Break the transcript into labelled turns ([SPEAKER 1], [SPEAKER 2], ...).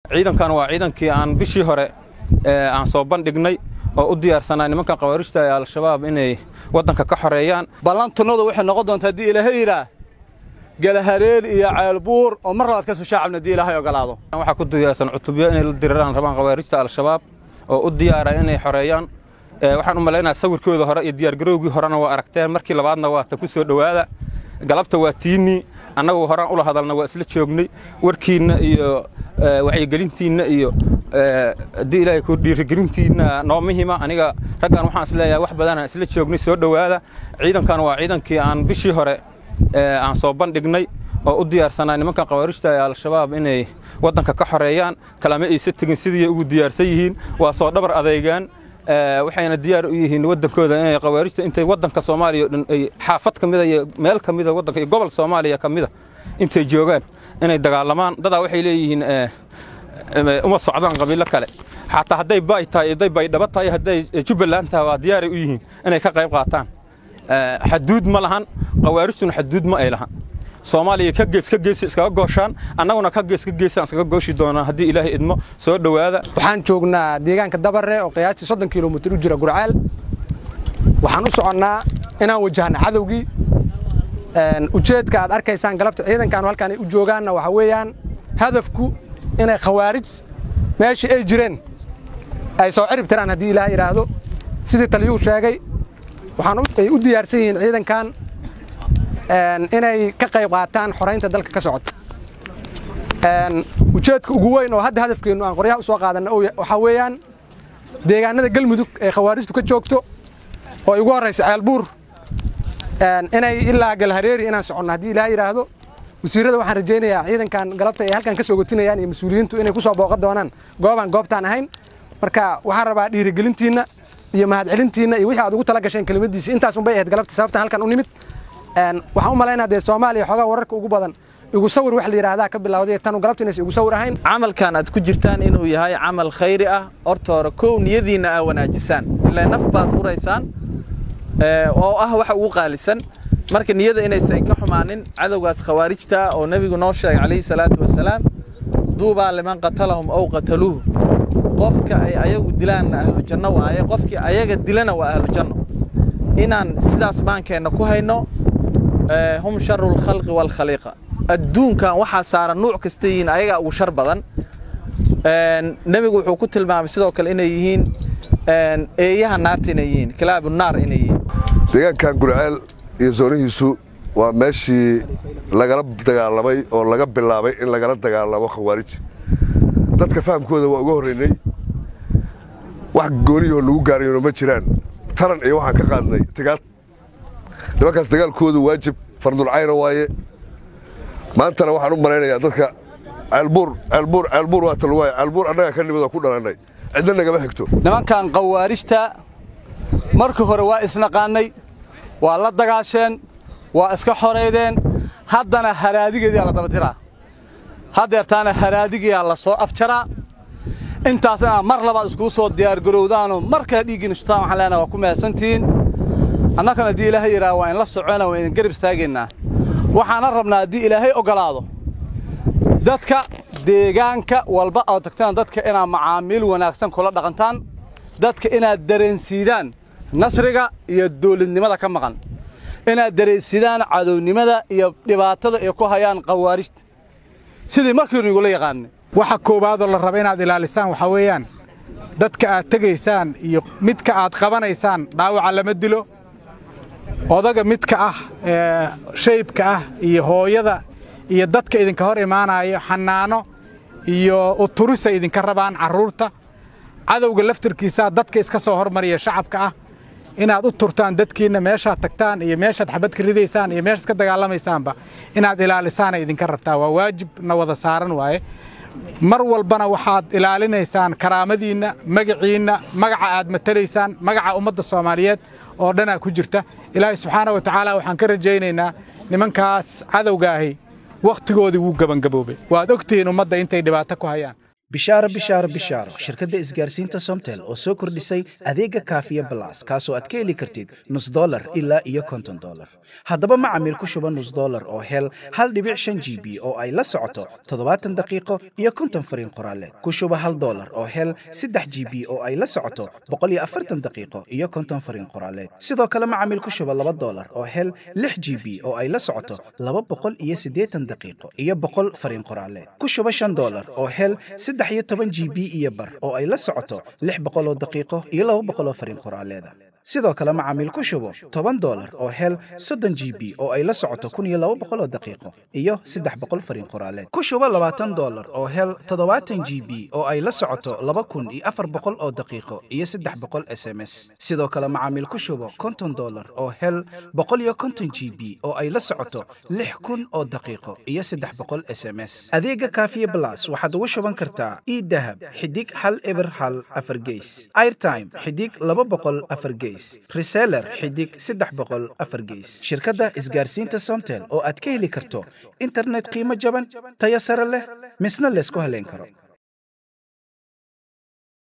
[SPEAKER 1] ciidankan waa ciidankii aan bishii hore aan soo bandhignay oo u diyaarsanaa nimankan khawaarijta ee al-shabaab inay waddanka ka xoreeyaan
[SPEAKER 2] ballantunnadu waxay noqon doontaa haddii ilaahay yidhaah galahareel iyo ceelbuur oo mar labaad ka soo shaacabna haddii ilaahay ogolaado
[SPEAKER 1] waxaa ku diyaarsan cutubyo inay la diriraan rabaan khawaarijta al-shabaab oo u diyaara inay xoreeyaan waxaan u malaynayaa sawirkooda hore iyo diyaargarowgii horena waa aragteen markii labaadna waa ta ku soo dhowaada galabta waa tiinnii annagu horaan ula hadalna waa isla joognay warkiinna iyo wacyigelintiinna iyo haddii ilaahay ku dhiirigelintiinna noo muhima aniga raggan waxaan isleeyahay wax badanaan isla joognay soo dhowaada ciidankan waa ciidankii aan bishii hore aan soo bandhignay oo u diyaarsanaa nimankan khawaarijta ee al-shabaab inay waddanka ka xoreeyaan kalama aysa tegin sidii ugu diyaarsan yihiin waa soo dhabar adeegaan waxayna diyaar u yihiin waddankooda inay khawaarijta intay waddanka soomaaliya o dhan ay xaafad ka mida iyo meel ka mida waddanka iyo gobol soomaaliya ka mida intay joogaan inay dagaalamaan dadaa waxay leeyihiin uma socdaan qabiilo kale xataa hadday bay tahay hadday baydhabo tahay hadday jubbaland tahay waa diyaaray u yihiin inay ka qayb qaataan xaduud ma lahan khawaarijtuna xaduud ma ay lahan soomaaliya ka gees ka geesi iskaga gooshaan annaguna ka gees ka geesaan iskaga gooshi doonaa haddii ilaahay idmo soo dhowaada
[SPEAKER 3] waxaan joognaa deegaanka dabare oo qiyaastii soddon kilomitir u jira gurceel waxaan u soconnaa inaan wajahna cadowgii ujeedka aad arkaysaan galabta ciidankaanu halkaan ay u joogaanna waxaa weeyaan hadafku inay khawaarij meeshii ay jireen ay soo cirib tiraan haddii ilaah yidhaahdo sidii taliyuu sheegay waxaan ay u diyaarsan yihiin ciidankan inay ka qayb qaataan xoraynta dalka ka socota ujeedka ugu weyn oo hadda hadafkeennu aan qoryaha u soo qaadanna waxaa weeyaan deegaanada galmudug ee khawaarijtu ka joogto oo igu horraysa ceelbuur inay ilaa galhareeri inaan soconno haddii ilaah yidhaahdo wasiirrada waxaan rajaynayaa ciidankan galabta ay halkan ka soo gotinayaan iyo mas-uuliyiintu inay ku soo booqan doonaan goobaan goobtaan ahayn marka waxaan rabaa dhiirigelintiinna iyo mahadcelintiinna iyo wixii aad ugu tala gasheen kelimadiisa intaasun bay ahayd galabta sababtan halkan u nimid waxaan u malaynaa dee soomaaliya xoogaa wararka ugu badan igu sawir wax la yidhaahdaa ka bilawday tanu galabta inaysa igu sawir ahayn
[SPEAKER 4] camalkan aad ku jirtaan inuu yahay camal khayri ah horta hore kow niyadiinna aa wanaajisaan ilaa naf baad uraysaan oo ah waxa ugu qaalisan marka niyada inaysan ka xumaanin cadowgaas khawaarijta oo nebigu noo sheegay calayhi salaatu wasalaam duubaa liman qatalahum ow qataluuhu qofka ay ayagu dilaanna ahlu janno waaye qofkii ayaga dilana waa ahlu janno inaan sidaas baankeenna ku hayno hum sharu lkhalqi waalkhaliiqa adduunkan waxaa saaran nuuc kasta yihiin ayagaa ugu shar badan nebigu wuxuu ku tilmaamay sidoo kale inay yihiin eeyaha naarta inay yihiin kilaabu naar inay yihiin
[SPEAKER 5] deegaankan gurceel iyo soonihiisu waa meeshii lagala dagaalamay oo laga bilaabay in lagala dagaalamo khawaarij dadka fahamkooda waa uga horraynay wax gooniyahoo lagu gaarayno ma jiraan taran iyo waxaan ka qaadnay tigaad nimankaas dagaalkoodu waajib fardulcayna waaye maantana waxaan u malaynayaa dadka ceelbuur ceelbuur ceelbuur waa talwaaya ceelbuur annagaa ka nimid oo ku dhalannay cidna nagama xigto
[SPEAKER 2] nimankan khawaarijta markii hore waa isnaqaannay waa la dagaasheen waa iska xoraydeen haddana haraadigeediyaa la dabatiraa haddeertaana haraadigiyaa la soo afjaraa intaas inaad mar labaad iskugu soo diyaargarowdaanoo markaa dhiiggiina shutaan waxaan leenaha waa ku mahadsantihiin annakana haddii ilaahay yidhaha waa inla socona waa idin garab istaagaynaa waxaana rabnaa haddii ilaahay oggolaado dadka deegaanka walba oo tagtaan dadka inaad macaamiil wanaagsan kula dhaqantaan dadka inaad dareensiidaan nasriga iyo dawladnimada ka maqan inaad dareensiidaan cadownimada iyo dhibaatada ay ku hayaan khawaarijta sidii markiinu igula yaqaanay
[SPEAKER 6] waxa koowaadoo la raba inaad ilaalisaan waxaa weeyaan dadka aad tegaysaan iyo midka aad qabanaysaan dhaawaca lama dilo odaga midka ah shaybka ah iyo hooyada iyo dadka idinka hor imaanayo xanaano iyo uturisa idinka rabaan carruurta cadowga laftarkiisaa dadka iska soo hormariya shacabka ah inaad u turtaan dadkiinna meeshaad tagtaan iyo meeshaad xabad ka ridaysaan iyo meeshaad ka dagaalamaysaanba inaad ilaalisaanay idinka rabtaa waa waajib na wada saaran waaye mar walbana waxaad ilaalinaysaan karaamadiinna magaciinna magaca aad matalaysaan magaca ummadda soomaaliyeed oo dhanaa ku jirta ilaahay subxaana wa tacaala waxaan ka rajaynaynaa nimankaas cadowgaahi wakhtigoodii wuu gebangaboobay waad ogtihiin ummadda intay dhibaato ku hayaan
[SPEAKER 7] bishaaro bishaaro bishaaro shirkadda isgaarsiinta somtel oo soo kordhisay adeega kaafiya balas kaasoo aad ka heli kartid nus dolar ilaa iyo konton dolar haddaba macamiil ku shuba nus dolar oo hel hal dhibic shan g b oo ay la socoto toddobaatan daqiiqo iyo konton fariin qoraaleed ku shuba hal dolar oo hel saddex g b oo ay la socoto boqol iyo afartan daqiiqo iyo konton fariin qoraaleed sidoo kale macamiil ku shuba laba dolar oo hel lix g b oo ay la socoto laba boqol iyo siddeetan daqiiqo iyo boqol fariin qoraaleed ku shuba shan dolar oo hel saddex iyo toban g b iyo bar oo ay la socoto lix boqol oo daqiiqo iyo laba boqol oo fariin qoraaleeda sidoo kale macaamiil ku shubo toban dolar oo hel soddon g b oo ay la socoto kun iyo laba boqol oo daqiiqo iyo saddex boqol fariin qoraaleed ku shubo labaatan dolar oo hel toddobaatan g b oo ay la socoto laba kun iyo afar boqol oo daqiiqo iyo saddex boqol s m s sidoo kale macaamiil ku shubo konton dolar oo hel boqol iyo konton g b oo ay la socoto lix kun oo daqiiqo iyo saddex boqol s m s adeega kaafiye blas waxaad ugu shuban kartaa idahab xidig hal eber hal afar geys airtime xidig laba boqol afar geys reseller xidig saddex boqol afar geys shirkadda isgaarsiinta somtel oo aad ka heli karto internet qiimo jaban tayo sare leh misna laysku haleyn karo